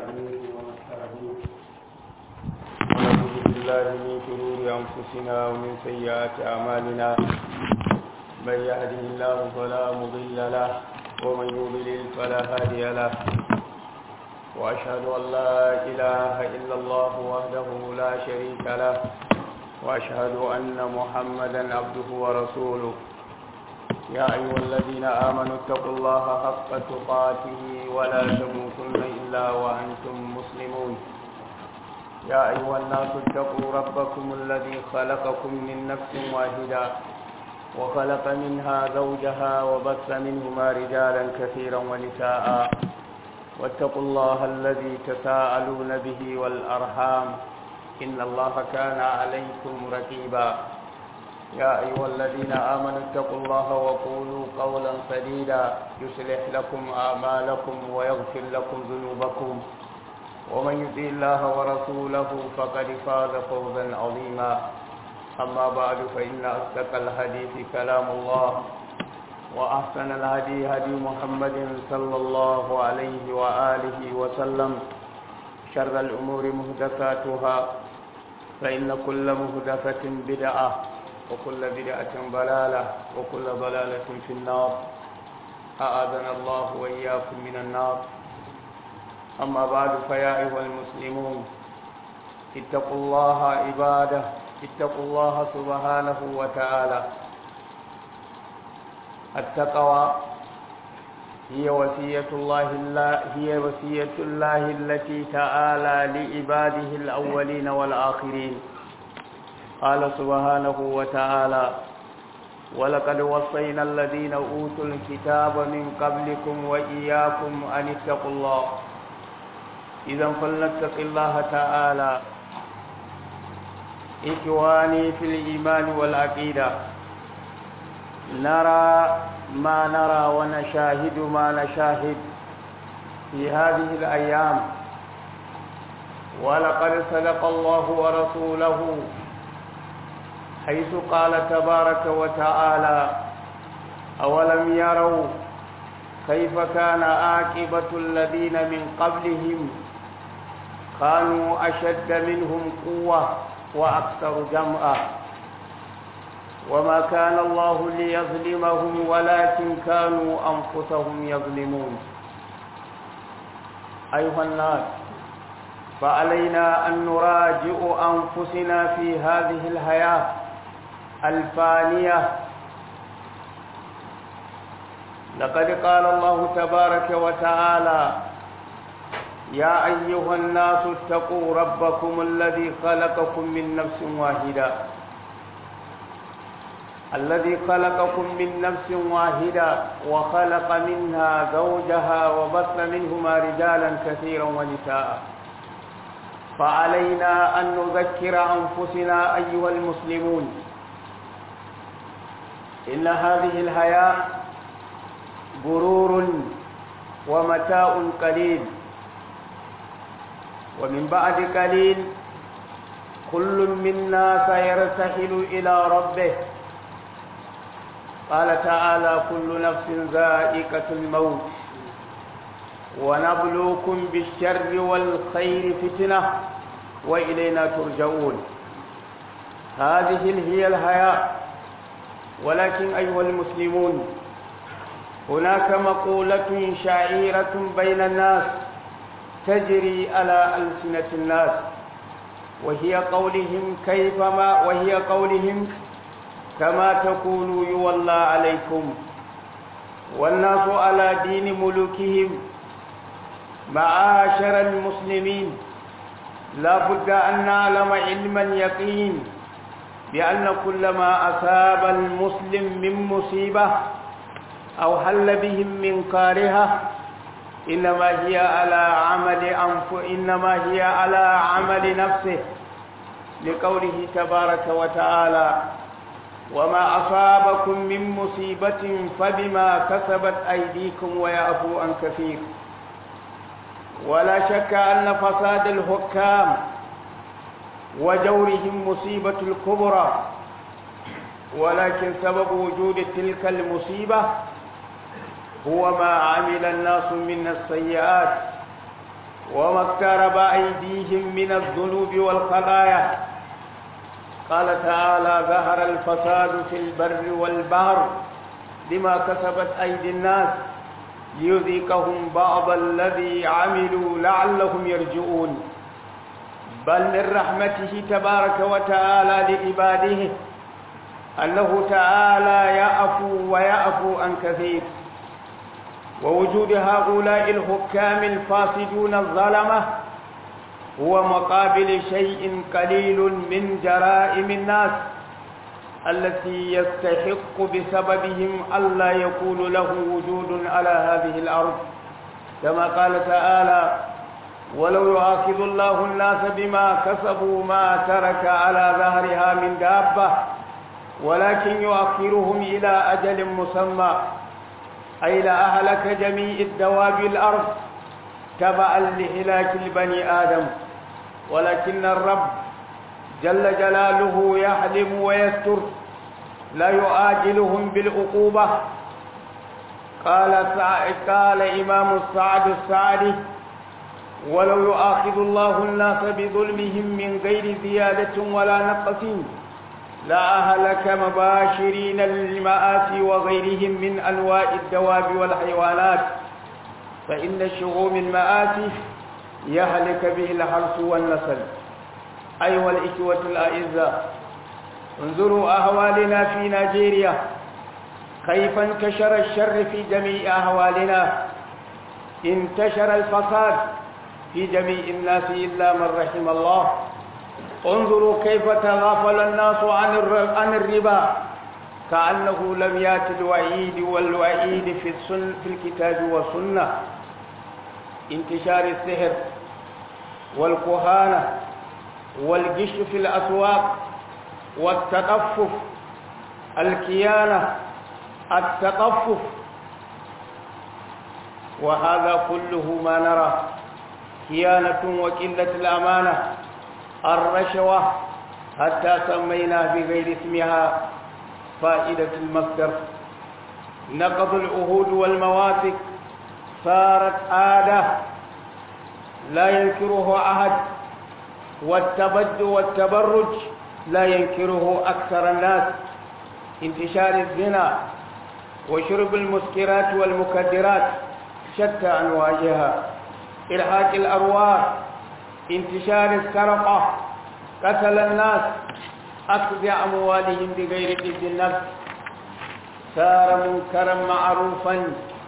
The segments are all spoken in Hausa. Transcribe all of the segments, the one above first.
ونستعينه ونستهديه ونعوذ بالله من شرور أنفسنا ومن سيئات أعمالنا من يهده الله فلا مضل له ومن يضلل فلا هادي له وأشهد أن لا إله إلا الله وحده لا شريك له وأشهد أن محمدا عبده ورسوله يا أيها الذين آمنوا اتقوا الله حق تقاته ولا تموتن إلا وأنتم مسلمون يا أيها الناس اتقوا ربكم الذي خلقكم من نفس واحدة وخلق منها زوجها وبث منهما رجالا كثيرا ونساء واتقوا الله الذي تساءلون به والأرحام إن الله كان عليكم رقيبا يا أيها الذين آمنوا اتقوا الله وقولوا قولا سديدا يصلح لكم أعمالكم ويغفر لكم ذنوبكم ومن يطع الله ورسوله فقد فاز فوزا عظيما أما بعد فإن أصدق الحديث كلام الله وأحسن الهدي هدي محمد صلى الله عليه وآله وسلم شر الأمور مهدفاتها فإن كل مهدفة بدعة وكل بدعة ضلالة وكل ضلالة في النار أعاذنا الله وإياكم من النار أما بعد فيا أيها المسلمون اتقوا الله عباده اتقوا الله سبحانه وتعالى التقوى هي وصية الله هي وصية الله التي تعالى لعباده الأولين والآخرين قال سبحانه وتعالى ولقد وصينا الذين أوتوا الكتاب من قبلكم وإياكم أن اتقوا الله إذا فلنتق الله تعالى إخواني في الإيمان والعقيدة نرى ما نرى ونشاهد ما نشاهد في هذه الأيام ولقد صدق الله ورسوله حيث قال تبارك وتعالى أولم يروا كيف كان عاقبة الذين من قبلهم كانوا أشد منهم قوة وأكثر جمعا وما كان الله ليظلمهم ولكن كانوا أنفسهم يظلمون أيها الناس فعلينا أن نراجع أنفسنا في هذه الحياة الفانية لقد قال الله تبارك وتعالى يا أيها الناس اتقوا ربكم الذي خلقكم من نفس واحدة الذي خلقكم من نفس واحدة وخلق منها زوجها وبث منهما رجالا كثيرا ونساء فعلينا أن نذكر أنفسنا أيها المسلمون إن هذه الحياة غرور ومتاع قليل ومن بعد قليل كل منا سيرتحل إلى ربه قال تعالى كل نفس ذائقة الموت ونبلوكم بالشر والخير فتنة وإلينا ترجعون هذه هي الحياة ولكن أيها المسلمون هناك مقولة شعيرة بين الناس تجري على ألسنة الناس وهي قولهم كيفما وهي قولهم كما تكونوا يولى عليكم والناس على دين ملوكهم معاشر المسلمين لا بد أن نعلم علما يقين بأن كل ما أصاب المسلم من مصيبة أو حل بهم من كارهة إنما هي على عمل أنف إنما هي على عمل نفسه لقوله تبارك وتعالى وما أصابكم من مصيبة فبما كسبت أيديكم ويعفو عن كثير ولا شك أن فساد الحكام وجورهم مصيبة الكبرى ولكن سبب وجود تلك المصيبة هو ما عمل الناس من السيئات وما اقترب أيديهم من الذنوب والخطايا قال تعالى ظهر الفساد في البر والبحر بما كسبت أيدي الناس ليذيقهم بعض الذي عملوا لعلهم يرجعون بل من رحمته تبارك وتعالى لعباده أنه تعالى يعفو ويعفو عن كثير ووجود هؤلاء الحكام الفاسدون الظلمة هو مقابل شيء قليل من جرائم الناس التي يستحق بسببهم ألا يكون له وجود على هذه الأرض كما قال تعالى ولو يؤاخذ الله الناس بما كسبوا ما ترك على ظهرها من دابة ولكن يؤخرهم إلى أجل مسمى أي لأهلك جميع الدواب الأرض تبعا لهلاك البني آدم ولكن الرب جل جلاله يحلم ويستر لا يؤاجلهم بالعقوبة قال قال إمام السعد السعدي ولو يؤاخذ الله الناس بظلمهم من غير زيادة ولا نقص لا أهلك مباشرين للمآسي وغيرهم من أنواع الدواب والحيوانات فإن شؤوم المآسي يهلك به الحرث والنسل أيها الإخوة الأعزاء انظروا أهوالنا في نيجيريا كيف انتشر الشر في جميع أهوالنا انتشر الفساد في جميع الناس إلا من رحم الله انظروا كيف تغافل الناس عن عن الربا كأنه لم يأت الوعيد والوعيد في السن في الكتاب والسنة انتشار السحر والكهانة والجش في الأسواق والتطفف الكيانة التطفف وهذا كله ما نرى خيانة وقلة الأمانة الرشوة حتى سمينا بغير اسمها فائدة المصدر نقض العهود والمواثق صارت عادة لا ينكره أحد والتبد والتبرج لا ينكره أكثر الناس انتشار الزنا وشرب المسكرات والمكدرات شتى أنواعها إرهاق الأرواح انتشار السرقة قتل الناس أخذ أموالهم بغير إذن النفس صار منكرا معروفا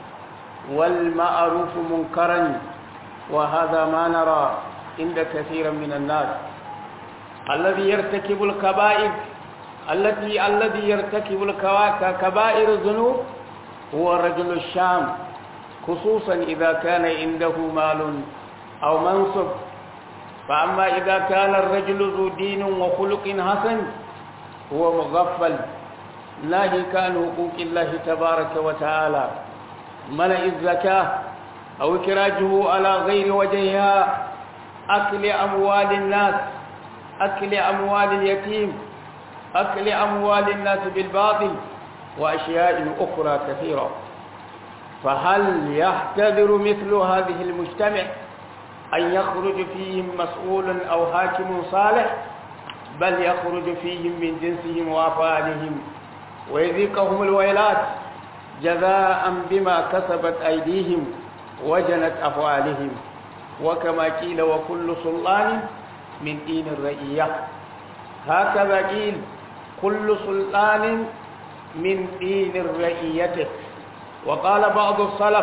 والمعروف منكرا وهذا ما نرى عند كثير من الناس الذي يرتكب الكبائر التي الذي يرتكب الكبائر الذنوب هو رجل الشام خصوصا إذا كان عنده مال أو منصب فأما إذا كان الرجل ذو دين وخلق حسن هو مغفل ناهيك عن حقوق الله تبارك وتعالى منع الزكاة أو إخراجه على غير وجهها أكل أموال الناس أكل أموال اليتيم أكل أموال الناس بالباطل وأشياء أخرى كثيرة فهل يحتذر مثل هذه المجتمع أن يخرج فيهم مسؤول أو حاكم صالح بل يخرج فيهم من جنسهم وأفعالهم ويذيقهم الويلات جزاء بما كسبت أيديهم وجنت أفعالهم وكما قيل وكل سلطان من دين الرئية هكذا قيل كل سلطان من دين رئيته وقال بعض السلف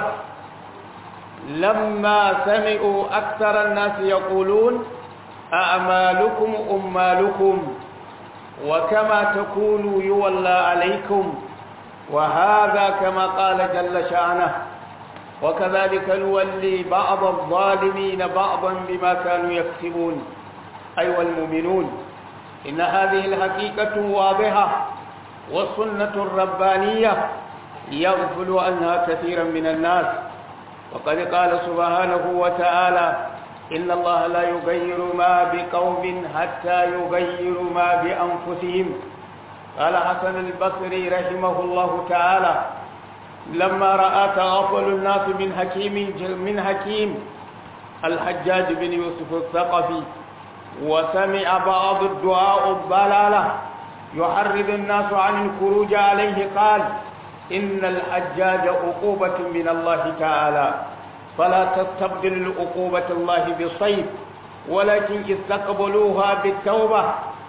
لما سمعوا أكثر الناس يقولون أعمالكم أمالكم وكما تكونوا يولى عليكم وهذا كما قال جل شأنه وكذلك نولي بعض الظالمين بعضا بما كانوا يكسبون أيها المؤمنون إن هذه الحقيقة واضحة والسنة الربانية يغفل عنها كثيرا من الناس وقد قال سبحانه وتعالى إن الله لا يغير ما بقوم حتى يغيروا ما بأنفسهم قال حسن البصري رحمه الله تعالى لما رأى تغفل الناس من حكيم من حكيم الحجاج بن يوسف الثقفي وسمع بعض الدعاء الضلالة يحرض الناس عن الخروج عليه قال إن الحجاج عقوبة من الله تعالى فلا تستبدل العقوبة الله بالصيف ولكن استقبلوها بالتوبة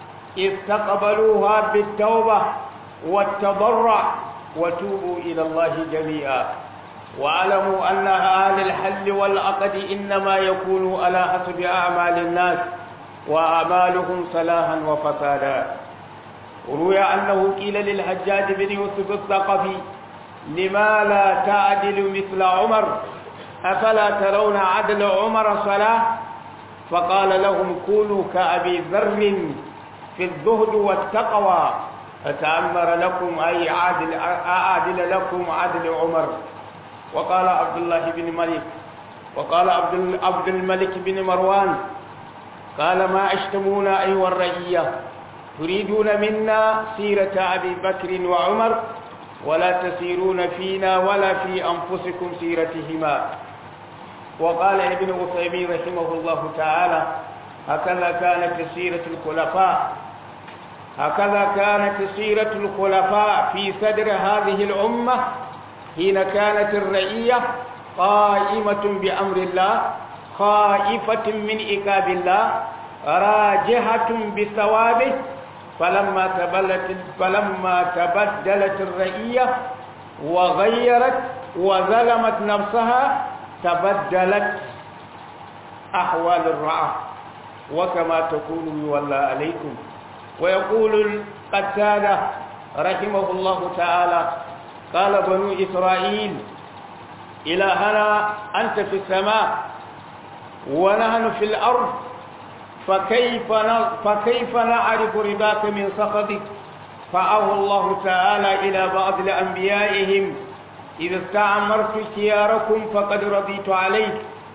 استقبلوها بالتوبة والتضرع وتوبوا إلى الله جميعا واعلموا أن أهل الحل والعقد إنما يكونوا على حسب أعمال الناس وأعمالهم صلاحا وفسادا روي أنه قيل للحجاج بن يوسف الثقفي لما لا تعدل مثل عمر أفلا ترون عدل عمر صلاة فقال لهم كونوا كأبي ذر في الزهد والتقوى أتأمر لكم أي عادل أعدل لكم عدل عمر وقال عبد الله بن ملك وقال عبد عبد الملك بن مروان قال ما أشتمونا أيها الرعية تريدون منا سيرة أبي بكر وعمر ولا تسيرون فينا ولا في أنفسكم سيرتهما وقال ابن عثيمين رحمه الله تعالى هكذا كانت سيرة الخلفاء هكذا كانت سيرة الخلفاء في صدر هذه الأمة حين كانت الرعية قائمة بأمر الله خائفة من إكاب الله راجحة بثوابه فلما تبلت فلما تبدلت الرعية وغيرت وظلمت نفسها تبدلت أحوال الرعاة وكما تكون يولى عليكم ويقول القتادة رحمه الله تعالى قال بنو إسرائيل إلهنا أنت في السماء ونحن في الأرض فكيف فكيف نعرف رضاك من سخطك فأوى الله تعالى إلى بعض لأنبيائهم إذا استعمرت خياركم فقد رضيت عليك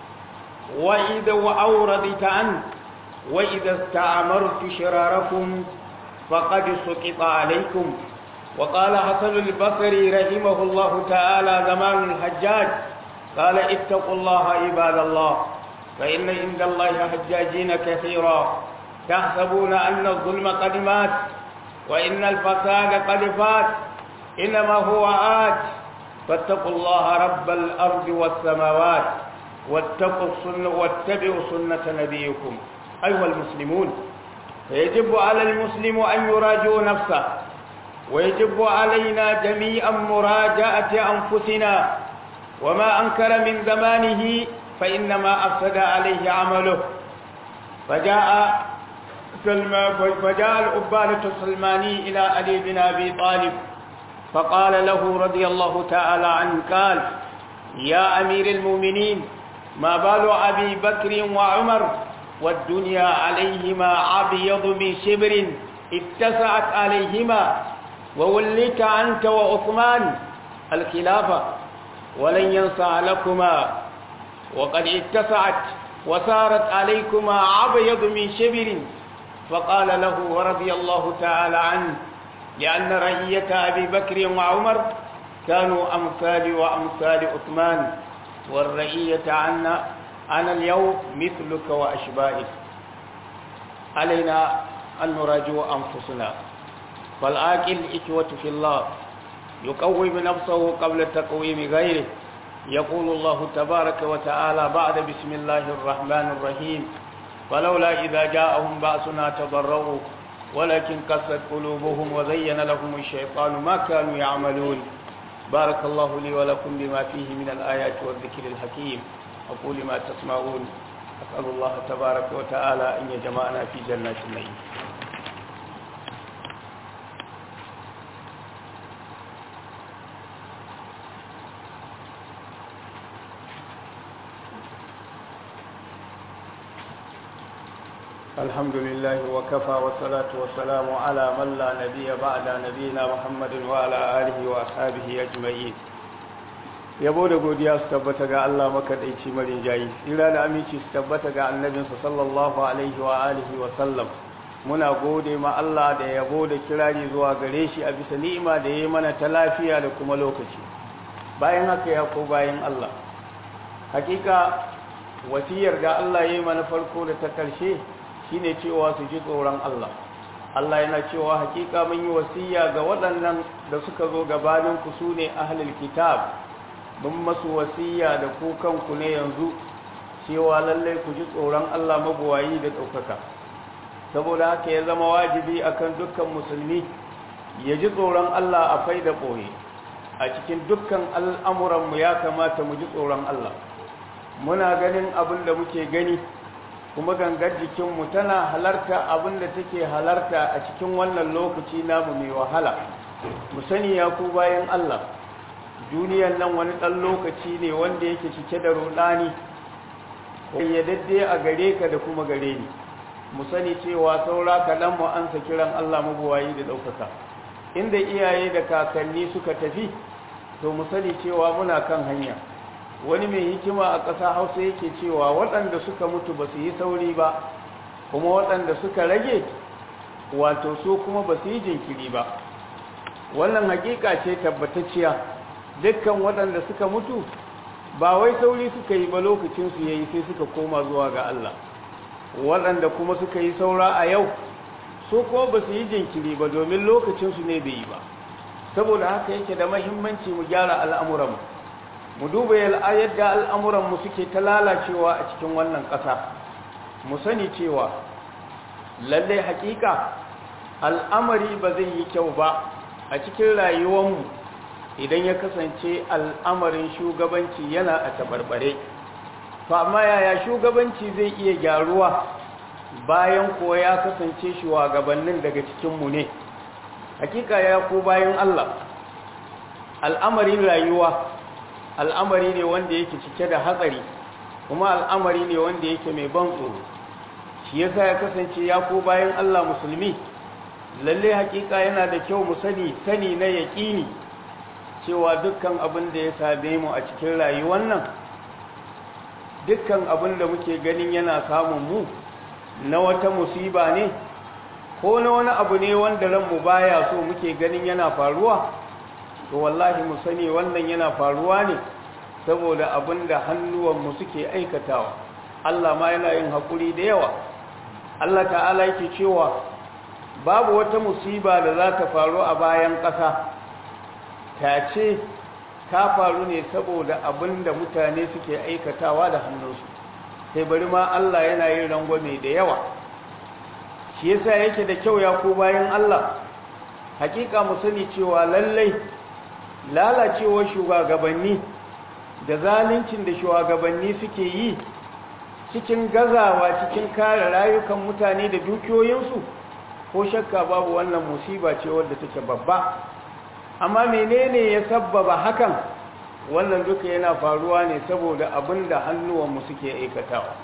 وإذا أو رضيت عنك وإذا استعمرت شراركم فقد سقط عليكم وقال حسن البصري رحمه الله تعالى زمان الحجاج قال اتقوا الله عباد الله فإن عند الله حجاجين كثيرا تحسبون أن الظلم قد مات وإن الفساد قد فات إنما هو آت فاتقوا الله رب الأرض والسماوات واتقوا السنة واتبعوا سنة نبيكم أيها المسلمون فيجب على المسلم أن يراجع نفسه ويجب علينا جميعا مراجعة أنفسنا وما أنكر من زمانه فإنما أفسد عليه عمله فجاء فجاء الأبانة السلماني إلى علي بن أبي طالب فقال له رضي الله تعالى عنه قال يا أمير المؤمنين ما بال أبي بكر وعمر والدنيا عليهما أبيض من شبر اتسعت عليهما ووليت أنت وعثمان الخلافة ولن ينسى لكما وقد اتسعت وصارت عليكما أبيض من شبر فقال له رضي الله تعالى عنه لأن رعية أبي بكر وعمر كانوا أمثالي وأمثال عثمان والرعية عنا أنا اليوم مثلك وأشبائك علينا أن نراجع أنفسنا فالآكل إخوة في الله يقوم نفسه قبل تقويم غيره يقول الله تبارك وتعالى بعد بسم الله الرحمن الرحيم فلولا إذا جاءهم بأسنا تضروا ولكن قست قلوبهم وزين لهم الشيطان ما كانوا يعملون بارك الله لي ولكم بما فيه من الآيات والذكر الحكيم أقول ما تسمعون أسأل الله تبارك وتعالى أن يجمعنا في جنات النعيم الحمد لله وكفى والصلاة والسلام على من لا نبي بعد نبينا محمد وعلى آله وأصحابه أجمعين yabo da godiya su tabbata ga Allah makaɗaici marin jayi tsira da aminci su tabbata ga annabinsa sallallahu alaihi wa alihi wa sallam muna gode ma Allah da yabo da kirari zuwa gare shi a bisa ni'ima da yayi mana ta lafiya da kuma lokaci bayan haka ya ko bayan Allah hakika wasiyar da Allah ya yi mana farko da ta ƙarshe shine cewa su ji tsoron Allah Allah yana cewa hakika mun yi wasiya ga waɗannan da suka zo gabanin ku su ne ahlul kitab mun masu wasiya da ku kanku ne yanzu cewa lallai ku ji tsoron Allah mabuwayi da ɗaukaka saboda haka ya zama wajibi akan dukkan musulmi ya ji tsoron Allah a fai da ɓoye a cikin dukkan al'amuranmu ya kamata mu ji tsoron Allah muna ganin abin da muke gani kuma gangar jikinmu tana halarta abin da take halarta a cikin wannan lokaci namu mai wahala mu sani ya ku bayan Allah duniyan nan wani ɗan lokaci ne wanda yake cike da ruɗani yaddade a gare ka da kuma gare ni mu sani cewa saura kaɗan mu ansa kiran Allah mabuwayi da ɗaukaka inda iyaye da kakanni suka tafi to mu sani cewa muna kan hanya wani mai hikima a ƙasa hausa yake cewa waɗanda suka mutu ba su yi sauri ba kuma waɗanda suka rage wato su kuma ba su yi jinkiri ba wannan hakika ce tabbatacciya dukkan waɗanda suka mutu ba wai sauri suka yi ba lokacinsu ya yi sai suka koma zuwa ga Allah waɗanda kuma suka yi saura a yau su kuma ba su yi jinkiri ba domin lokacinsu ne bai yi ba saboda haka yake da mahimmanci mu gyara al'amuranmu mu duba yadda al'amuranmu suke ta lalacewa a cikin wannan ƙasa mu sani cewa lallai hakika al'amari ba zai yi kyau ba a cikin rayuwanmu idan ya kasance al'amarin shugabanci yana a tabarbare fa amma yaya shugabanci zai iya gyaruwa bayan ko ya kasance shugabannin daga cikinmu ne hakika ya ko bayan Allah al'amarin rayuwa al'amari ne wanda yake cike da hatsari kuma al'amari ne wanda yake mai ban tsoro shi yasa ya kasance ya ko bayan Allah musulmi lalle hakika yana da kyau mu sani sani na yaƙini cewa dukkan abin da ya same mu a cikin rayuwar nan dukkan abin da muke ganin yana samun mu na wata musiba ne ko na wani abu ne wanda ranmu baya so muke ganin yana faruwa to wallahi mu sani wannan yana faruwa ne saboda abin da hannuwanmu suke aikatawa Allah ma yana yin haƙuri da yawa Allah ta'ala yake cewa babu wata musiba da za ta faru a bayan ƙasa ta ce ta faru ne saboda abin da mutane suke aikatawa da hannunsu sai bari ma Allah yana yin rangwame da yawa shi yasa yake da kyau ya ko bayan Allah hakika mu sani cewa lallai lalacewar shugabanni da zaluncin da shugabanni suke yi cikin gazawa cikin kare rayukan mutane da dukiyoyinsu ko shakka babu wannan musiba ce wadda take babba amma menene ya sabbaba hakan wannan duka yana faruwa ne saboda abinda hannuwanmu suke aikatawa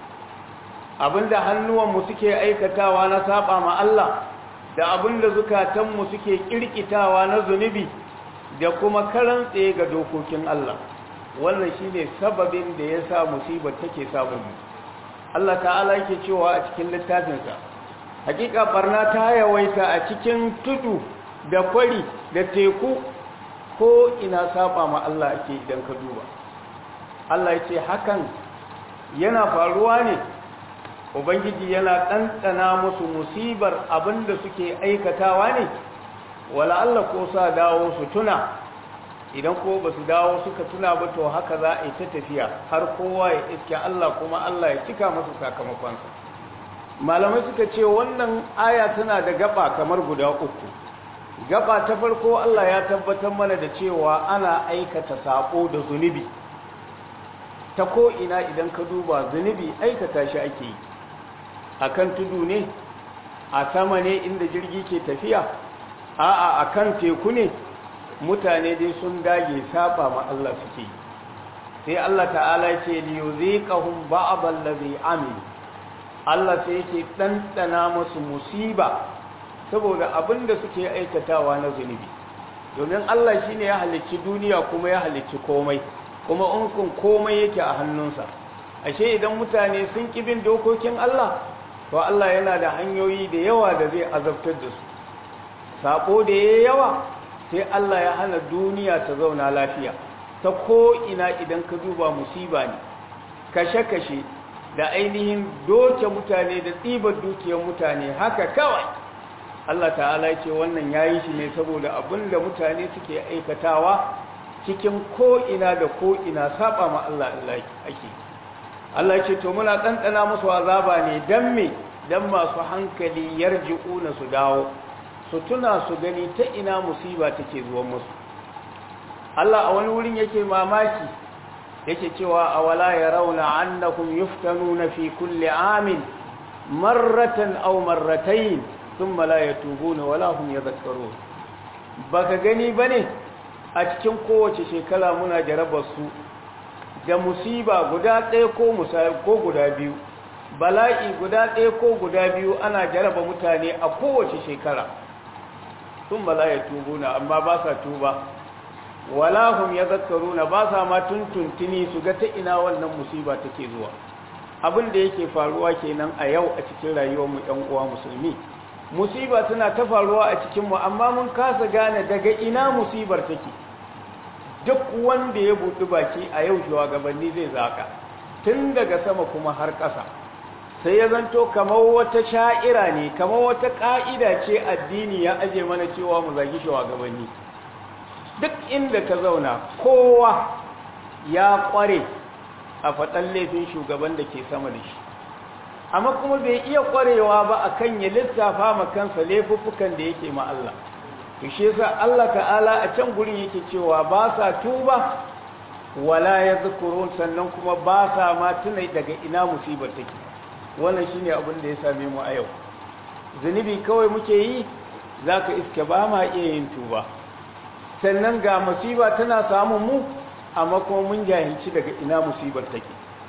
abinda hannuwanmu suke aikatawa na saba ma Allah da abinda zukatanmu suke kirkitawa na zunubi da kuma karan tsaye ga dokokin Allah wannan shine sababin da ya sa musibar take samun mu Allah ta'ala yake cewa a cikin littafinsa hakika barna ta yawaita a cikin tudu da kwari da teku ko ina saba ma Allah ake idan ka duba Allah ya ce hakan yana faruwa ne ubangiji yana ɗanɗana musu musibar abinda suke aikatawa ne wala Allah ko sa dawo su tuna idan ko ba su dawo suka tuna ba to haka za a yi ta tafiya har kowa ya iske Allah kuma Allah ya cika masa sakamakonsa malamai suka ce wannan aya tana da gaba kamar guda uku gaba ta farko Allah ya tabbatar mana da cewa ana aikata sako da zunubi ta ko ina idan ka duba zunubi aikata shi ake yi akan tudu ne a sama ne inda jirgi ke tafiya a'a akan teku ne mutane dai sun dage saba ma Allah suke yi sai Allah ta'ala ce li yuziqahum ba'd allazi amilu Allah sai yake ɗanɗana musu musiba saboda abin da suke aikatawa na zunubi domin Allah shine ya halicci duniya kuma ya halicci komai kuma unkun komai yake a hannunsa ashe idan mutane sun bin dokokin Allah to Allah yana da hanyoyi da yawa da zai azabtar da su sako da yayi yawa sai Allah ya hana duniya ta zauna lafiya ta ko ina idan ka duba musiba ne kashe-kashe da ainihin doke mutane da tsibar dukiyar mutane haka kawai Allah ta'ala ce wannan yayi shi ne saboda abin da mutane suke aikatawa cikin ko'ina da ko'ina saba ma Allah Allah ake Allah ce to muna ɗanɗana musu azaba ne don me don masu hankali yarji'una su dawo su tuna su gani ta ina musiba take zuwan musu Allah a wani wurin yake mamaki yake cewa awala yarawna annakum yuftanuna fi kulli amin marratan aw marratayn thumma la yatubuna wala hum yadhakkarun baka gani bane a cikin kowace shekara muna jarabar su da musiba guda ɗaya ko musayi ko guda biyu bala'i guda ɗaya ko guda biyu ana jaraba mutane a kowace shekara sun bala ya tubuna amma ba sa tuba wala hum yadhakkaruna ba sa ma tuntuntuni su ga ta ina wannan musiba take zuwa abin da yake faruwa kenan a yau a cikin rayuwar mu ɗan uwa musulmi musiba tana ta faruwa a cikin mu amma mun kasa gane daga ina musibar take duk wanda ya buɗi baki a yau shugabanni zai zaka tun daga sama kuma har ƙasa sai ya zanto kamar wata sha'ira ne kamar wata ƙa'ida ce addini ya aje mana cewa mu zagi shugabanni duk inda ka zauna kowa ya ƙware a faɗan laifin shugaban da ke sama da shi amma kuma bai iya ƙwarewa ba a kan ya lissafa ma kansa laifuffukan da yake ma Allah shi yasa Allah ta'ala a can gurin yake cewa ba sa tuba wala ya zukurun sannan kuma ba sa ma tuna daga ina musibar take wannan shine abin da ya same mu a yau zunubi kawai muke yi zaka iske ba ma iya yin tuba sannan ga musiba tana samun mu amma kuma mun jahilci daga ina musibar take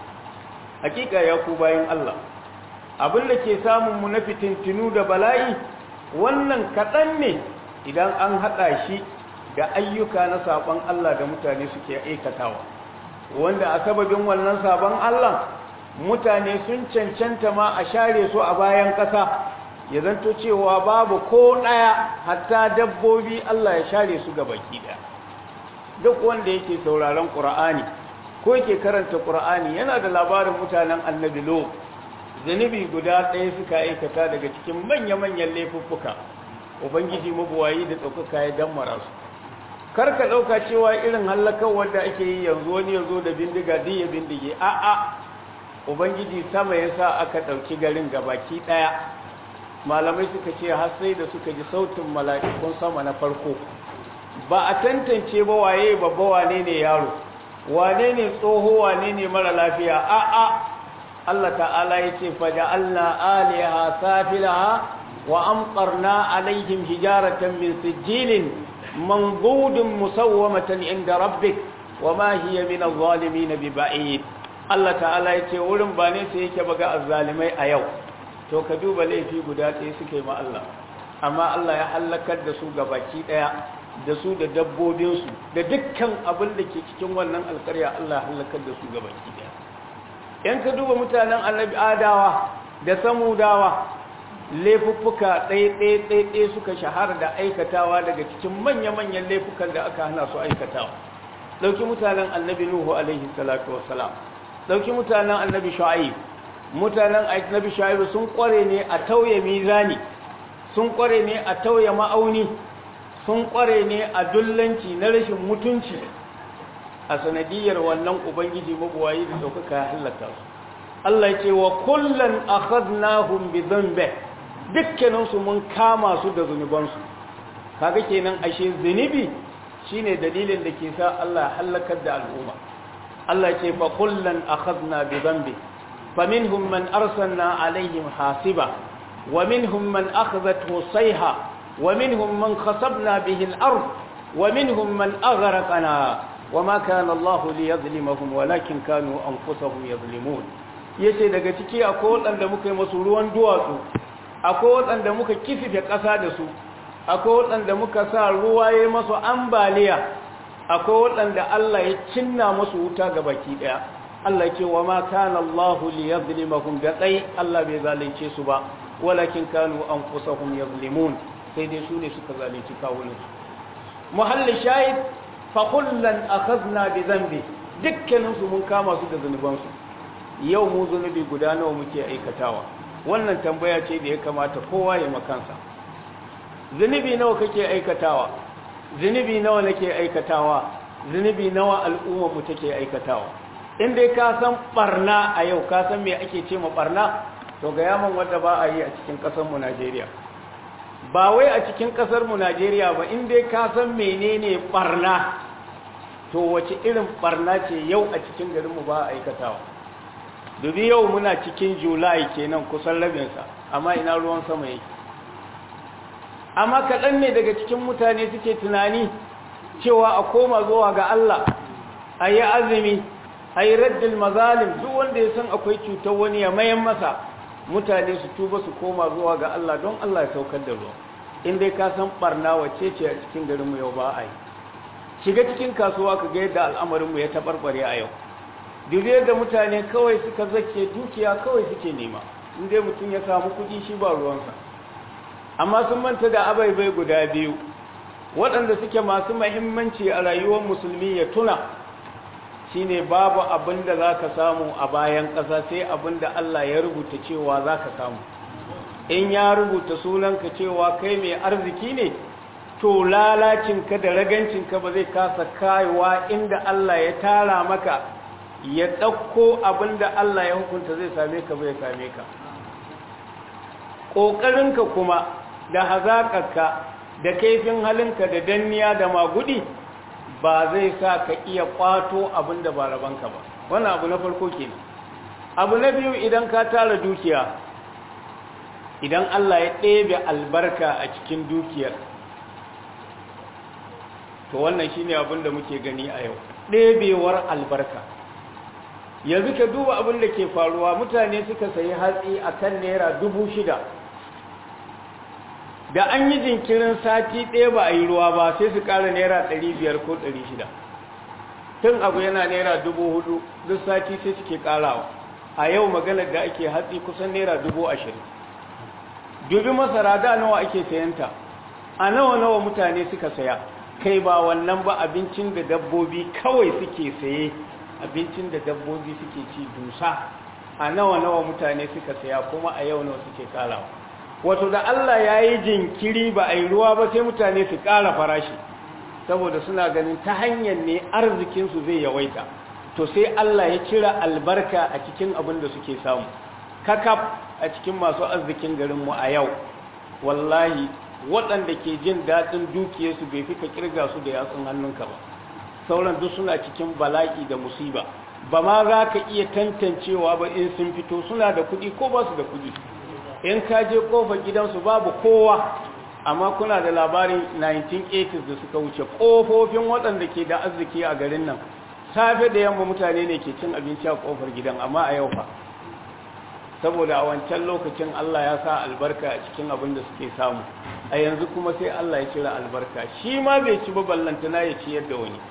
hakika ya ku bayan Allah abin da ke samun mu na fitintinu da bala'i wannan kaɗan ne idan an haɗa shi da ayyuka na saɓon Allah da mutane suke aikatawa wanda a sababin wannan saɓon Allah mutane sun cancanta ma a share su a bayan ƙasa ya zanto cewa babu ko ɗaya hatta dabbobi Allah ya share su ga baki ɗaya duk wanda yake sauraron ƙura'ani ko yake karanta ƙura'ani yana da labarin mutanen annabi lo zunubi guda ɗaya suka aikata daga cikin manya-manyan laifuffuka ubangiji mabuwayi da ɗaukaka ya dammara su kar ka ɗauka cewa irin hallakar wanda ake yi yanzu wani ya zo da bindiga duk ya bindige a'a ubangiji sama ya sa aka ɗauki garin gabaki ɗaya malamai suka ce har sai da suka ji sautin mala'ikun sama na farko ba a tantance ba waye babba wane ne yaro wane ne tsoho wane ne mara lafiya a'a Allah ta'ala ya ce faja'alna aliha safilaha wa amtarna alaihim hijaratan min sijilin manzudun musawwamatan inda rabbik wa ma hiya min adh-dhalimin biba'id Allah ta'ala ya ce wurin ba ne sai yake baga azzalimai a yau to ka duba laifi guda ɗaya suke ma Allah amma Allah ya halakar da su baki ɗaya da su da dabbobinsu da dukkan abin da ke cikin wannan alkarya Allah halakar da su baki ɗaya yan ka duba mutanen annabi adawa da samudawa laifuffuka ɗaya-ɗaya suka shahara da aikatawa daga cikin manya-manyan laifukan da aka hana su aikatawa ɗauki mutanen annabi nuhu alaihi salatu wasalam ɗauki mutanen annabi shu'aib mutanen annabi shu'aib sun ƙware ne a tauye mizani sun ƙware ne a tauye ma'auni sun ƙware ne a dullanci na rashin mutunci a sanadiyar wannan ubangiji mabuwayi da ɗaukaka ya hallaka su Allah ce wa kullum akhadnahum bi dhanbi dukkaninsu mun kama su da zunubansu kaga kenan ashe zunubi shine dalilin da ke sa Allah ya halakar da al'umma Allah ce fa kullum akhadna bi dhanbi faminhum man arsalna alaihim hasiba wa minhum man akhadhathu sayha wa minhum man khasabna bihi al-ard wa minhum man aghraqna وما كان الله ليظلمهم ولكن كانوا أنفسهم يظلمون yace daga ciki akwai waɗanda muka yi masu ruwan duwatsu akwai waɗanda muka kifife ƙasa da su akwai waɗanda muka sa ruwa ya masu ambaliya akwai waɗanda Allah ya cinna masu wuta ga baki ɗaya Allah ce wa ma kana Allah li yadhlimahum da tsayi Allah bai zalunce su ba walakin kanu anfusahum yazlimun sai dai su ne suka zalunci kawunansu muhalli shahid fakullan akhadna bi dhanbi dukkanin su mun kama su da zanubansu yau mu zunubi guda nawa muke aikatawa wannan tambaya ce da ya kamata kowa ya makansa zunubi nawa kake aikatawa zunubi nawa nake aikatawa zunubi nawa al'ummar mu take aikatawa in dai ka san barna a yau ka san me ake ce ma barna to ga yaman wanda ba a yi a cikin kasar mu Najeriya ba wai a cikin kasar mu Najeriya ba in dai ka san menene barna to wace irin barna ce yau a cikin garin mu ba a aikatawa dubi yau muna cikin July kenan kusan rabin sa amma ina ruwan sama yake amma kaɗan ne daga cikin mutane suke tunani cewa a koma zuwa ga Allah a yi azumi a yi raddin mazalim duk wanda ya san akwai cutar wani ya mayan masa mutane su tuba su koma zuwa ga Allah don Allah ya saukar da ruwa in dai ka san barna wace ce a cikin garinmu yau ba a yi shiga cikin kasuwa ka ga yadda al'amarinmu ya taɓarɓare a yau dubi yadda mutane kawai suka zake dukiya kawai suke nema in dai mutum ya samu kuɗi shi ba ruwansa amma sun manta da abaibai guda biyu waɗanda suke masu mahimmanci a rayuwar musulmi ya tuna shine babu abin da za ka samu a bayan ƙasa sai abin da Allah ya rubuta cewa za ka samu in ya rubuta sunanka cewa kai mai arziki ne to lalacinka da ragancinka ba zai kasa kayawa inda Allah ya tara maka ya ɗauko abin da Allah ya hukunta zai same ka bai same ka ƙoƙarinka kuma da hazaƙarka da kaifin halinka da danniya da magudi ba zai sa ka iya ƙwato abin da ba rabanka ba wannan abu na farko kenan abu na biyu idan ka tara dukiya idan Allah ya ɗebe albarka a cikin dukiyar to wannan shine abin da muke gani a yau ɗebewar albarka yanzu ka duba abin da ke faruwa mutane suka sayi hatsi a kan naira dubu shida da an yi jinkirin sati ɗaya ba a yi ruwa ba sai su ƙara naira ɗari biyar ko ɗari shida tun abu yana naira dubu hudu duk sati sai suke ƙarawa a yau maganar da ake hatsi kusan naira dubu ashirin dubi masara da nawa ake sayanta a nawa nawa mutane suka saya kai ba wannan ba abincin da dabbobi kawai suke saye abincin da dabbobi suke ci dusa a nawa nawa mutane suka saya kuma a yau nawa suke karawa wato da Allah ya yi jinkiri ba a yi ruwa ba sai mutane su kara farashi saboda suna ganin ta hanyar ne arzikinsu zai yawaita to sai Allah ya cira albarka a cikin abin da suke samu kakaf a cikin masu arzikin garinmu a yau wallahi waɗanda ke jin daɗin dukiyarsu bai fi ka kirga su da yatsun hannunka ba sauran duk suna cikin bala'i da musiba ba ma za ka iya tantancewa ba in sun fito suna da kuɗi ko ba su da kuɗi in ka je ƙofar gidansu babu kowa amma kuna da labarin 1980s da suka wuce ƙofofin waɗanda ke da arziki a garin nan safe da yamma mutane ne ke cin abinci a ƙofar gidan amma a yau fa saboda a wancan lokacin Allah ya sa albarka a cikin abin da suke samu a yanzu kuma sai Allah ya cire albarka shi ma bai ci ba ballantana ya ci yadda wani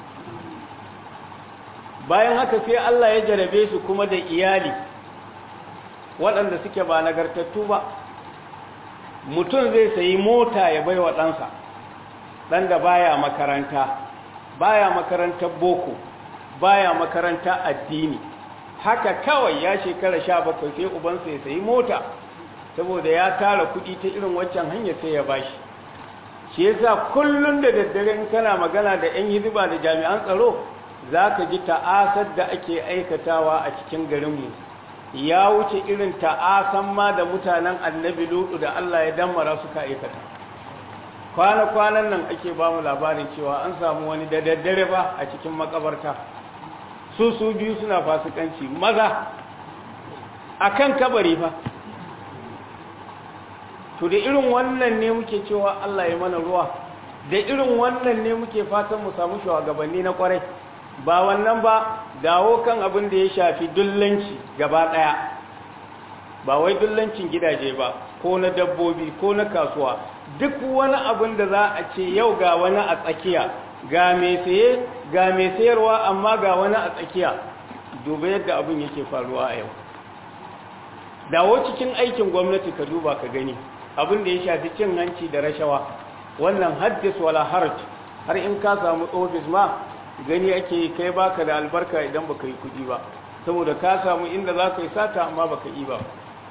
bayan haka sai Allah ya jarabe su kuma da iyali waɗanda suke ba nagartattu ba mutum zai sayi mota ya bai wa ɗansa ɗan da baya makaranta baya makarantar boko baya makaranta addini haka kawai ya shekara sha bakwai sai ubansa ya sayi mota saboda ya tara kuɗi ta irin waccan hanyar sai ya bashi shi yasa kullum da daddare in kana magana da 'yan hizba da jami'an tsaro za ka ji ta'asar da ake aikatawa a cikin garinmu ya wuce irin ta'asan ma da mutanen annabi lutu da Allah ya dammara suka aikata kwana-kwanan nan ake ba mu labarin cewa an samu wani da daddare ba a cikin makabarta su su biyu suna fasikanci maza a kan kabari fa to da irin wannan ne muke cewa Allah ya mana ruwa da irin wannan ne muke fatan mu samu shugabanni na kwarai ba wannan ba dawo kan abin da ya shafi dullanci gaba daya ba wai dullancin gidaje ba ko na dabbobi ko na kasuwa duk wani abin da za a ce yau ga wani a tsakiya ga mai saye ga mai sayarwa amma ga wani a tsakiya duba yadda abin yake faruwa a yau dawo cikin aikin gwamnati ka duba ka gani abin da ya shafi cin hanci da rashawa wannan haddis wala haraj har in ka samu ofis ma gani ake kai baka da albarka idan baka yi kudi ba saboda ka samu inda za ka yi sata amma ba ka yi ba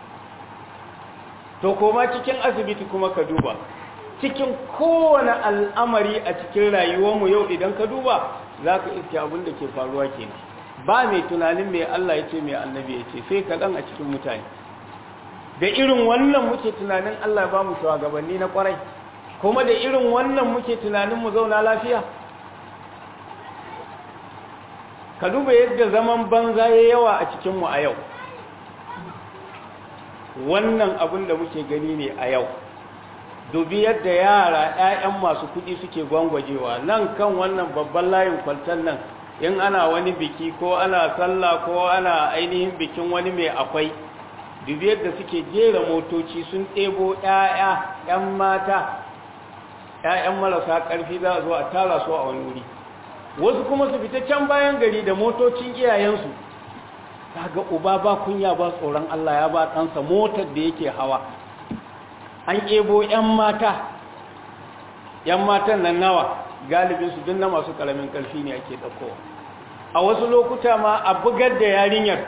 to koma cikin asibiti kuma ka duba cikin kowane al'amari a cikin rayuwarmu yau idan ka duba za ka iske abin da ke faruwa kenan ba mai tunanin mai Allah ya ce mai annabi ya ce sai kaɗan a cikin mutane da irin wannan muke tunanin Allah ba mu shugabanni na kwarai kuma da irin wannan muke tunanin mu zauna lafiya ka duba yadda zaman banza ya yawa a cikinmu a yau wannan abin da muke gani ne a yau dubi yadda yara 'ya'yan masu kuɗi suke gwangwajewa nan kan wannan babban layin kwaltar nan in ana wani biki ko ana sallah ko ana ainihin bikin wani mai akwai dubi yadda suke jera motoci sun ɗebo 'ya'ya 'yan mata 'ya'yan marasa ƙarfi za a zo a tara su a wani wuri wasu kuma su fita can bayan gari da motocin iyayensu ga uba ba kunya ba tsoron Allah ya ba ɗansa motar da yake hawa an ƙebo 'yan mata 'yan matan nan nawa galibinsu duk na masu ƙaramin ƙarfi ne ake ɗaukowa a wasu lokuta ma a bugar da yarinyar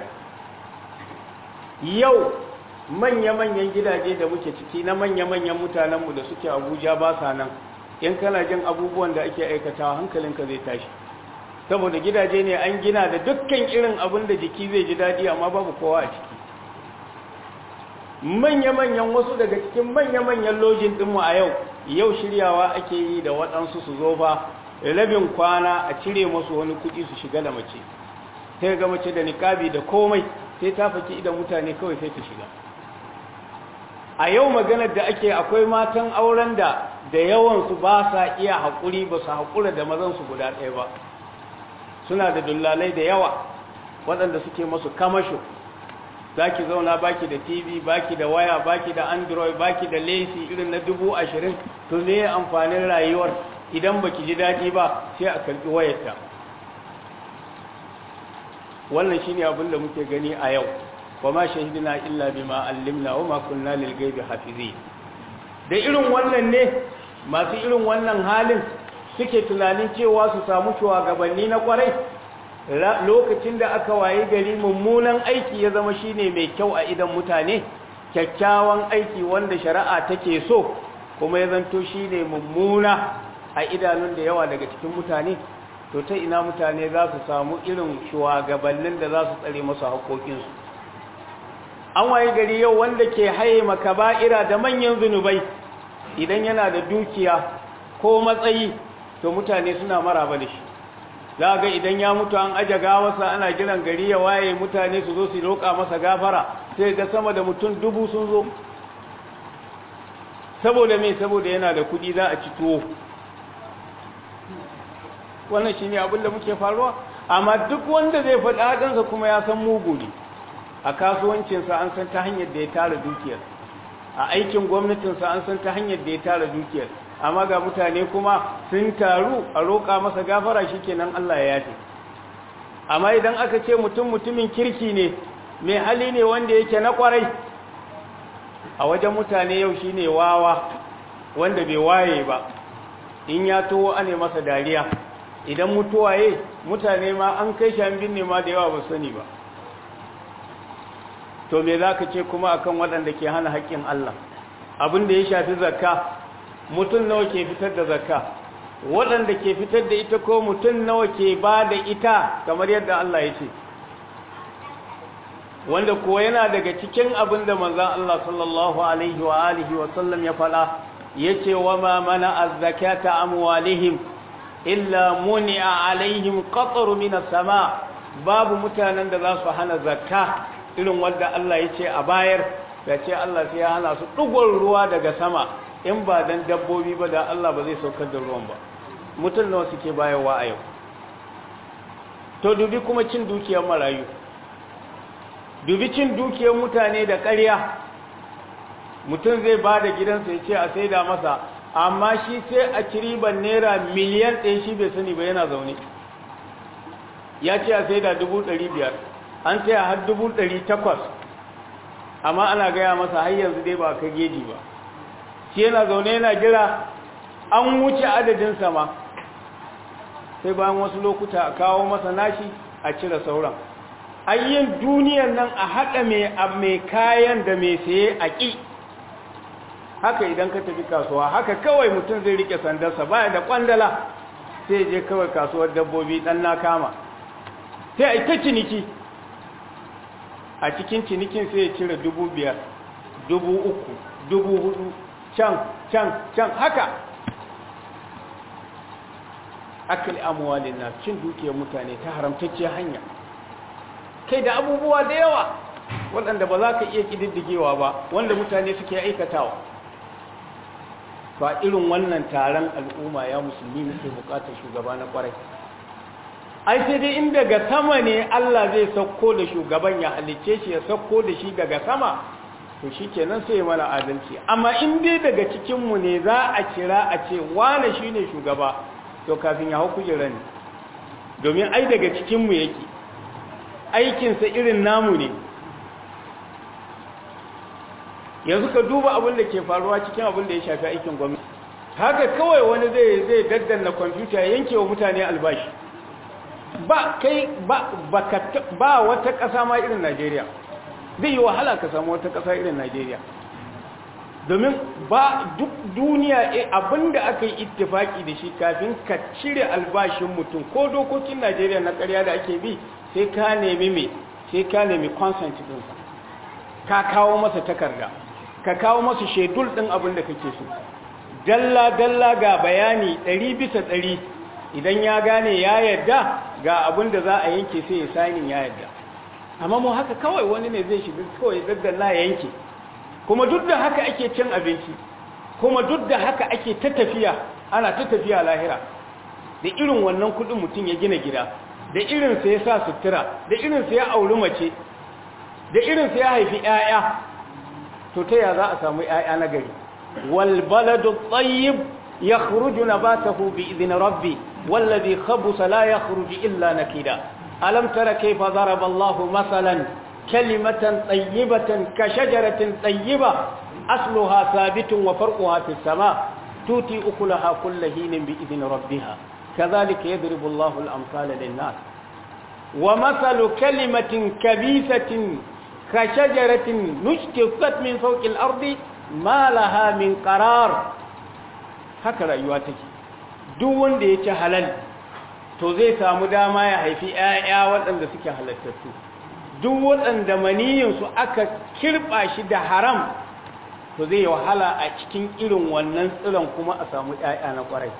yau manya-manyan gidaje da muke ciki na manya-manyan mutanenmu da suke abuja ba sa nan in kana jin abubuwan da ake aikatawa hankalinka zai tashi saboda gidaje ne an gina da dukkan irin abin da jiki zai ji daɗi amma babu kowa a ciki manya-manyan wasu daga cikin manya-manyan lojin ɗinmu a yau yau shiryawa ake yi da waɗansu su zo ba rabin kwana a cire masu wani kuɗi su shiga da mace sai ga mace da niƙabi da komai sai ta faki idan mutane kawai sai ta shiga a yau maganar da ake akwai matan auren da da yawansu ba sa iya haƙuri ba su haƙura da mazansu guda ɗaya ba suna da dullalai da yawa waɗanda suke masu kamasho za ki zauna baki da tv baki da waya baki da android baki da lesi irin na dubu ashirin to ne amfanin rayuwar idan baki ji daɗi ba sai a karɓi wayarta wannan shine abin da muke gani a yau wa ma shahidina illa bima allimna wa ma kunna lil ghaibi hafizin da irin wannan ne masu irin wannan halin suke tunanin cewa su samu shugabanni na kwarai lokacin da aka wayi gari mummunan aiki ya zama shine mai kyau a idan mutane kyakkyawan aiki wanda shari'a take so kuma ya zanto shine mummuna a idanun da yawa daga cikin mutane to ta ina mutane za su samu irin shugabannin da za su tsare masu haƙoƙinsu an waye gari yau wanda ke haye makaba'ira da manyan zunubai idan yana da dukiya ko matsayi to mutane suna maraba da shi za ga idan ya mutu an aje gawarsa ana jiran gari ya waye mutane su zo su roƙa masa gafara sai ga sama da mutum dubu sun zo saboda me saboda yana da kuɗi za a ci tuwo wannan shine abin da muke faruwa amma duk wanda zai faɗi hadansa kuma ya san mugu ne a kasuwancinsa an san ta hanyar da ya tara dukiyar a aikin gwamnatinsa an san ta hanyar da ya tara dukiyar amma ga mutane kuma sun taru a roƙa masa gafara shikenan Allah ya yafe amma idan aka ce mutum mutumin kirki ne mai hali ne wanda yake na kwarai a wajen mutane yau shine wawa wanda bai waye ba in ya towo ane masa dariya idan mutuwaye mutane ma an kai shi an binne ma da yawa ba sani ba to me za ka ce kuma akan waɗanda ke hana haƙƙin Allah abin da ya shafi zakka mutum nawa ke fitar da zakka waɗanda ke fitar da ita ko mutum nawa ke ba da ita kamar yadda Allah ya ce wanda kuwa yana daga cikin abin da manzan Allah sallallahu alaihi wa alihi wa sallam ya faɗa ya ce wa ma mana azzakata amwalihim illa muni'a alaihim qatru minas sama babu mutanen da za su hana zakka irin wanda Allah ya ce a bayar da ce Allah sai ya hana su ɗugon ruwa daga sama in ba dan dabbobi ba da Allah ba zai saukar da ruwan ba mutum nawa suke bayarwa a yau to dubi kuma cin dukiyar marayu dubi cin dukiyar mutane da ƙarya mutum zai ba da gidansa ya ce a saida masa amma shi sai a kiriban naira miliyan ɗaya shi bai sani ba yana zaune ya ce a saida dubu ɗari biyar an sai har dubu ɗari takwas amma ana gaya masa har yanzu dai ba ka geji ba shi yana zaune yana jira an wuce adadin sama sai bayan wasu lokuta a kawo masa nashi a cire sauran ayyin duniyan nan a haɗa mai kayan da mai saye a ƙi haka idan ka tafi kasuwa haka kawai mutum zai rike sandarsa baya da kwandala sai je kawai kasuwar dabbobi dan na kama sai a ta ciniki a cikin cinikin sai ya cire dubu biyar dubu uku dubu hudu can can can haka akali amwalin na cin dukiyar mutane ta haramtacce hanya kai da abubuwa da yawa waɗanda ba za ka iya ƙididdigewa ba wanda mutane suke aikatawa ba irin wannan taron al'umma ya musulmi muke bukatar shugaba na kwarai ai sai dai in daga sama ne Allah zai sauko da shugaban ya halicce shi ya sauko da shi daga sama to shi kenan sai mana adalci amma in dai daga cikinmu ne za a kira a ce wane shi ne shugaba to kafin ya hau kujera ne domin ai daga cikinmu yake aikinsa irin namu ne yanzu ka duba abin da ke faruwa cikin abin da ya shafi aikin gwamnati haka kawai wani zai zai daddanna kwamfuta yanke wa mutane albashi ba kai ba ba wata ƙasa ma irin Najeriya zai yi wahala ka samu wata ƙasa irin Najeriya domin ba duk duniya abinda aka yi ittifaki da shi kafin ka cire albashin mutum ko dokokin Najeriya na ƙarya da ake bi sai ka nemi me sai ka nemi consent ɗinsa ka kawo masa takarda ka kawo masu shedul ɗin abin da kake so dalla-dalla ga bayani ɗari bisa ɗari idan ya gane ya yadda ga abin da za a yanke sai ya sanin ya yadda amma mu haka kawai wani ne zai shiga kawai daddalla ya yanke kuma duk da haka ake cin abinci kuma duk da haka ake ta tafiya ana ta tafiya lahira da irin wannan kuɗin mutum ya gina gida da irinsa ya sa sutura da irinsa ya auri mace da irinsa ya haifi 'ya'ya to ta ya za a samu ‘ya'ya na gari walbaladu tsayib ya khuruju na ba ta hubi izini rabbi wallazi khabusa la ya khuruji illa na kida alam tara kaifa zaraba Allahu masalan kalimatan tsayibatan ka shajaratin tsayiba asluha sabitun wa farquha fi sama tuti ukulaha kulla hinin bi izini rabbiha كذلك يضرب الله الأمثال للناس ومثل كلمة كبيثة كشجرة نجتثت من فوق الأرض ما لها من قرار هكذا يواتك duk wanda ya ci halal to zai samu dama ya haifi ‘ya'ya waɗanda suke halattattu duk waɗanda maniyinsu aka kirɓa shi da haram to zai wahala a cikin irin wannan tsiron kuma a samu ‘ya'ya na ƙwarai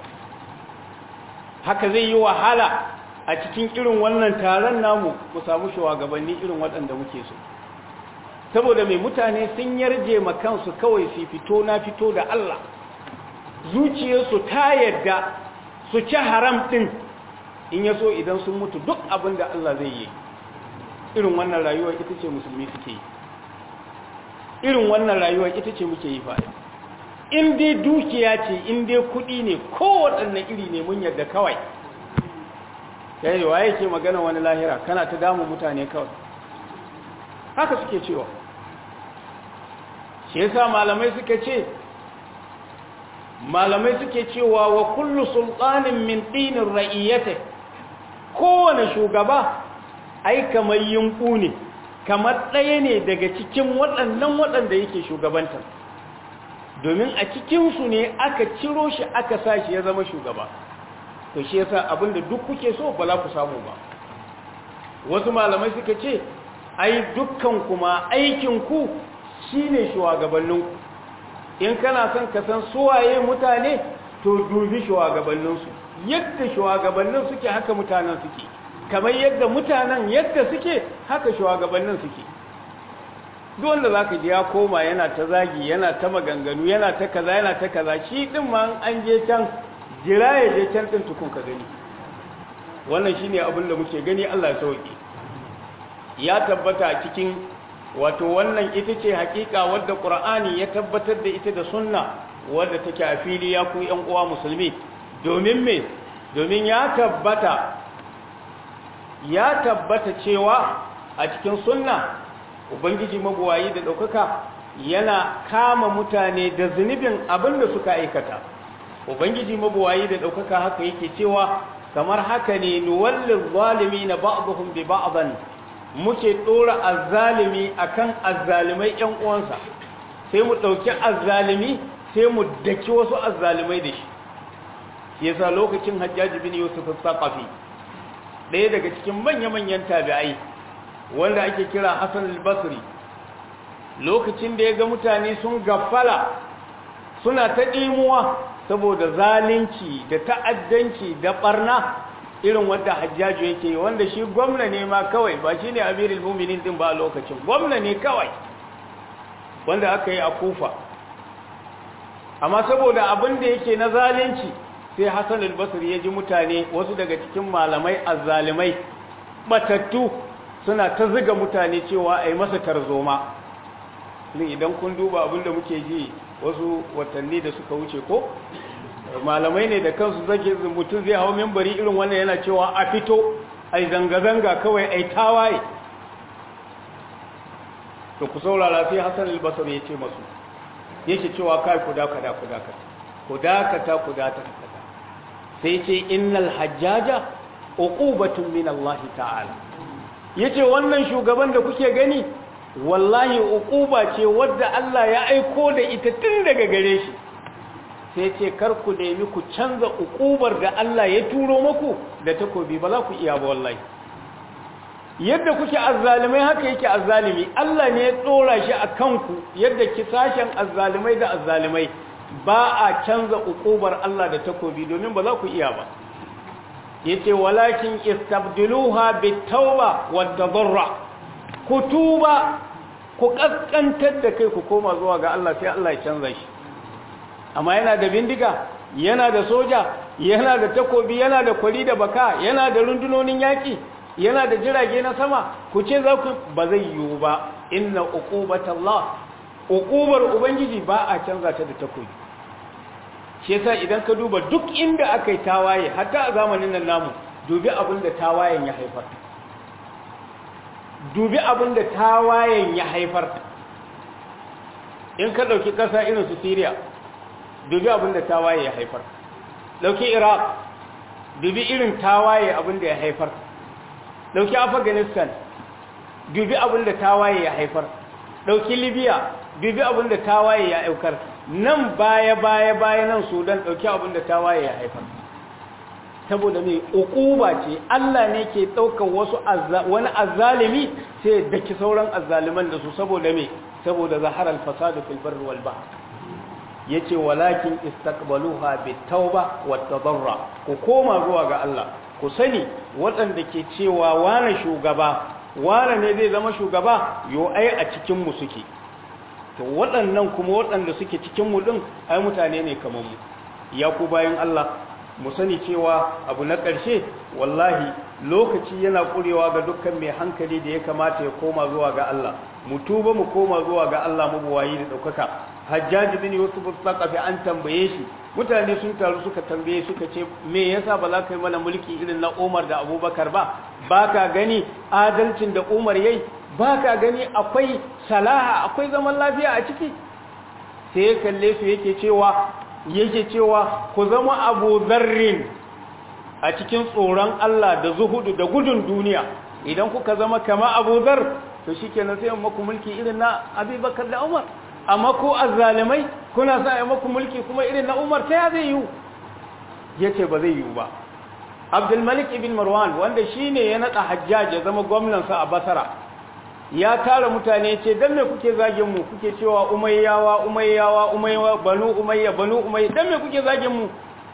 haka zai yi wahala a cikin irin wannan taron namu mu samu shugabanni irin waɗanda muke so saboda mai mutane sun yarje ma kansu kawai su fito na fito da Allah zuciyarsu ta yadda su ci haram ɗin in ya so idan sun mutu duk abin da Allah zai yi irin wannan rayuwar ita ce musulmi suke yi irin wannan rayuwar ita ce muke yi fa'i in dai dukiya ce in dai kuɗi ne kowaɗanne iri ne mun yadda kawai yayi waye ke magana wani lahira kana ta damu mutane kawai haka suke cewa shi yasa malamai suka ce malamai suke cewa wa kullu sultanin min dinin ra'iyyata kowane shugaba ai kamar yunku ne kamar ɗaya ne daga cikin waɗannan waɗanda yake shugabantar domin a cikinsu ne aka ciro shi aka sa shi ya zama shugaba to shi yasa abinda duk kuke so ba za ku samu ba wasu malamai suka ce ai dukkan kuma aikinku shine shugabanninku in kana son ka san suwaye mutane to dubi shugabanninsu yadda shugabannin suke haka mutanen suke kamar yadda mutanen yadda suke haka shugabannin suke duk wanda zaka ji ya koma yana ta zagi yana ta maganganu yana ta kaza yana ta kaza shi din ma an je can jira ya je can din tukun ka gani wannan shine abin da muke gani Allah ya sauke ya tabbata cikin wato wannan ita ce hakika wadda Qur'ani ya tabbatar da ita da sunna wadda take a fili ya ku ƴan uwa musulmi domin me domin ya tabbata ya tabbata cewa a cikin sunna ubangiji mabuwayi da ɗaukaka yana kama mutane da zunubin abin da suka aikata ubangiji mabuwayi da ɗaukaka haka yake cewa kamar haka ne nuwallin zalimi na ba'dhum bi ba'dhan muke ɗora azzalimi akan azzalimai ƴan uwansa sai mu ɗauki azzalimi sai mu daki wasu azzalimai da shi yasa lokacin hajjaji bin yusuf al-saqafi ɗaya daga cikin manya-manyan tabi'ai wanda ake kira hassan al-basri lokacin da ya ga mutane sun gafala suna ta ɗimuwa saboda zalunci da ta'addanci da ɓarna irin wadda hajjaju yake wanda shi gwamna ne ma kawai ba shi ne amirul muminin din ba a lokacin gwamna ne kawai wanda aka yi a kufa amma saboda abin da yake na zalunci sai hassan al-basri ya ji mutane wasu daga cikin malamai azzalimai batattu suna ta ziga mutane cewa a yi masa tarzoma idan kun duba abin da muke ji wasu watanni da suka wuce ko malamai ne da kansu zage mutum zai hau membari irin wannan yana cewa a fito a yi zanga-zanga kawai a yi tawaye to ku saurara sai hassan albasar ya ce masu yake cewa kai ku dakata ku dakata ku dakata ku dakata sai ce innal hajjaja uqubatun min Allah ta'ala yace wannan shugaban da kuke gani wallahi uquba ce wadda Allah ya aiko da ita tun daga gare shi sai ce kar ku nemi ku canza uqubar da Allah ya turo muku da takobi ba za ku iya ba wallahi yadda kuke azzalimai haka yake azzalimi Allah ne ya tsora shi a kanku yadda kisashen azzalimai da azzalimai ba a canza uqubar Allah da takobi domin ba za ku iya ba yace walakin istabdiluha bitawba wad-darra ku tuba ku kaskantar da kai ku koma zuwa ga Allah sai Allah ya canza shi amma yana da bindiga yana da soja yana da takobi yana da kwari da baka yana da rundunonin yaki yana da jirage na sama ku ce za ku ba zai yiwu ba inna uqubatallah uqubar ubangiji ba a canza ta da takobi shi yasa idan ka duba duk inda aka yi tawaye hatta a zamanin nan namu dubi abin da tawayen ya haifar dubi abin da tawayen ya haifar in ka ɗauki ƙasa irin su syria dubi abin da tawaye ya haifar ɗauki iraq dubi irin tawaye abin da ya haifar ɗauki afghanistan dubi abin da tawaye ya haifar ɗauki libya dubi abin da tawaye ya aukar nan baya baya baya nan sudan ɗauki abin da tawaye ya haifar saboda mai ukuba ce Allah ne ke ɗaukar wasu wani azzalimi sai ya daki sauran azzaliman da su saboda mai saboda zaharar fasadu fil barri wal bahr yace walakin istaqbaluha bitauba wat tadarra ku koma zuwa ga Allah ku sani waɗanda ke cewa wane shugaba wane ne zai zama shugaba yo ai a cikin mu suke to waɗannan kuma waɗanda suke cikin mu din ai mutane ne kamar mu ya ku bayan Allah mu sani cewa abu na ƙarshe wallahi lokaci yana ƙurewa ga dukkan mai hankali da ya kamata ya koma zuwa ga Allah mu tuba mu koma zuwa ga Allah mabuwayi da ɗaukaka hajjaji bin yusuf al-thaqafi an tambaye shi mutane sun taru suka tambaye suka ce me yasa ba za ka yi mana mulki irin na Umar da Abubakar ba baka gani adalcin da Umar yayi baka gani akwai salaha akwai zaman lafiya a ciki sai ya kalle su yake cewa yake cewa ku zama abu zarrin a cikin tsoron Allah da zuhudu da gudun duniya idan kuka zama kama abu zar to shi ke sai maku mulki irin na abubakar da umar amma ko azzalimai kuna sa yi maku mulki kuma irin na umar ta ya zai yiwu ya ce ba zai yiwu ba abdulmalik ibn marwan wanda shi ne ya naɗa hajjaj ya zama gwamnansa a basara ya tara mutane ce dan me kuke zagin mu kuke cewa umayyawa umayyawa umayyawa banu umayya banu umayya dan me kuke zagin mu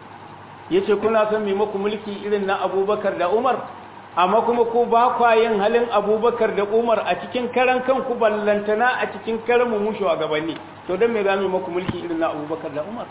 yace kuna son mai muku mulki irin na Abubakar da Umar amma kuma ko ba kwa yin halin Abubakar da Umar a cikin karan kanku ballantana a cikin karan mu mushu a gabanni to dan me za mu muku mulki irin na Abubakar da Umar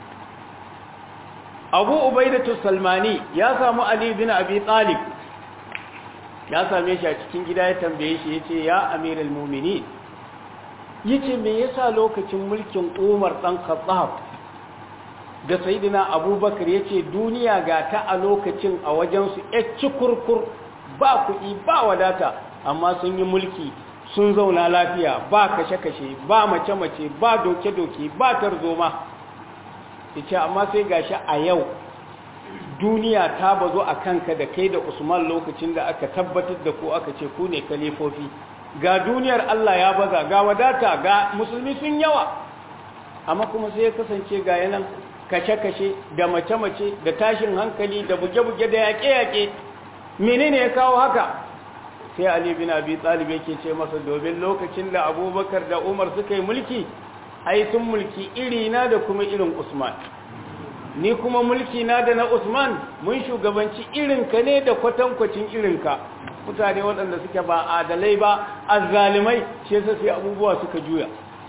Abu Ubaidatu Salmani ya samu Ali bin Abi Talib ya same shi a cikin gida ya tambaye shi yace ya amiral mu'minin yace me yasa lokacin mulkin Umar dan Khattab da sayyidina Abubakar yace duniya ga ta a lokacin a wajen su ecci kurkur ba kuɗi ba wadata amma sun yi mulki sun zauna lafiya ba kashe-kashe ba mace-mace ba doke-doke ba tarzoma yace amma sai gashi a yau duniya ta bazo a kanka da kai da usman lokacin da aka tabbatar da ku aka ce ku ne kalifofi ga duniyar Allah ya baza ga wadata ga musulmi sun yawa amma kuma sai ya kasance ga yanan kashe-kashe da mace-mace da tashin hankali da buge-buge da yaƙe-yaƙe menene ya kawo haka sai Ali bin Abi Talib yake ce masa domin lokacin da Abubakar da Umar suka yi mulki ai sun mulki iri na da kuma irin Usman ni kuma mulki na da na Usman mun shugabanci irinka ne da kwatankwacin irinka mutane waɗanda suke ba adalai ba azzalimai shi yasa sai abubuwa suka juya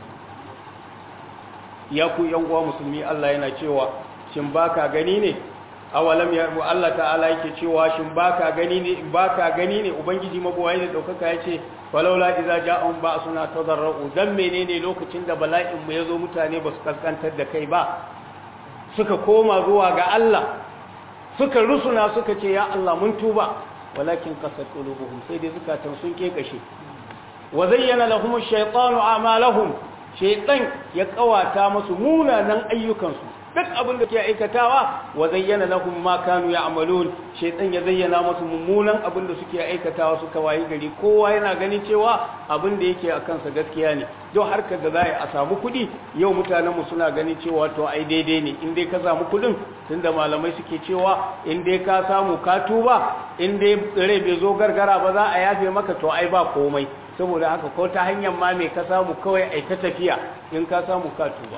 ya ku yan uwa musulmi Allah yana cewa shin baka gani ne awalam ya Allah ta'ala yake cewa shin baka gani ne baka gani ne ubangiji mabuwayi da daukaka yace walaula idza ja'um ba'suna tadarru dan menene lokacin da bala'in mu yazo mutane basu kaskantar da kai ba suka koma zuwa ga Allah suka rusuna suka ce ya Allah mun tuba walakin qasat qulubuhum sai dai zukatan sun kekashe wa zayyana lahum ash-shaytanu a'malahum shaytan ya kawata musu munanan ayyukansu duk abin da ke aikatawa wa zayyana lahum ma kanu ya'malun shaytan ya zayyana musu mummunan abin da suke aikatawa suka wayi gari kowa yana ganin cewa abin da yake akan sa gaskiya ne don harkar da za a samu kuɗi yau mutanen mu suna ganin cewa to ai daidai ne in dai ka samu kuɗin tunda malamai suke cewa in dai ka samu ka tuba in dai rai bai zo gargara ba za a yafe maka to ai ba komai saboda haka ko ta hanyar ma mai ka samu kawai ai ta tafiya in ka samu ka tuba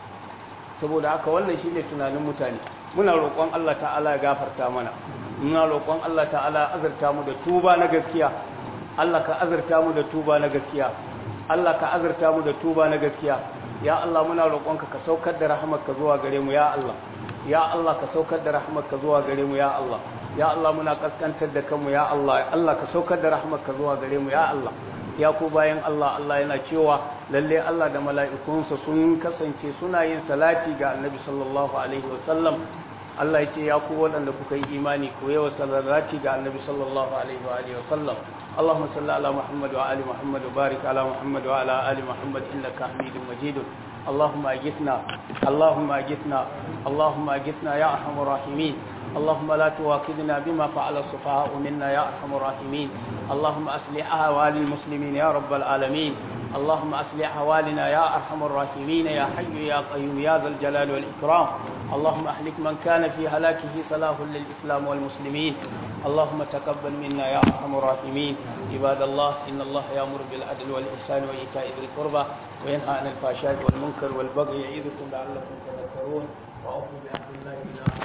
saboda haka wannan shine tunanin mutane muna roƙon Allah ta'ala ya gafarta mana muna roƙon Allah ta'ala azurta mu da tuba na gaskiya Allah ka azurta mu da tuba na gaskiya Allah ka azurta mu da tuba na gaskiya ya Allah muna roƙonka ka saukar da rahmarka zuwa gare mu ya Allah ya Allah ka saukar da rahmarka zuwa gare mu ya Allah ya Allah muna kaskantar da kanmu ya Allah Allah ka saukar da rahmarka zuwa gare mu ya Allah ya ku bayan Allah Allah yana cewa lalle Allah da mala'ikunsa sun kasance suna yin salati ga Annabi sallallahu alaihi wasallam Allah ya ce ya ku waɗanda kuka yi imani ku yawa salati ga Annabi sallallahu alaihi wa alihi wasallam اللهم صل على محمد وعلى محمد وبارك على محمد وعلى ال محمد انك حميد مجيد اللهم اجثنا اللهم اجثنا اللهم اجثنا يا ارحم الراحمين اللهم لا تواخذنا بما فعل السفهاء منا يا ارحم الراحمين اللهم اصلح احوال المسلمين يا رب العالمين اللهم اصلح احوالنا يا ارحم الراحمين يا حي يا قيوم يا ذا الجلال والاكرام اللهم اهلك من كان في هلاكه صلاح للاسلام والمسلمين اللهم تقبل منا يا ارحم الراحمين عباد الله ان الله يامر بالعدل والاحسان وايتاء ذي القربى وينهى عن الفحشاء والمنكر والبغي يعظكم لعلكم تذكرون واوفوا بعهد الله اذا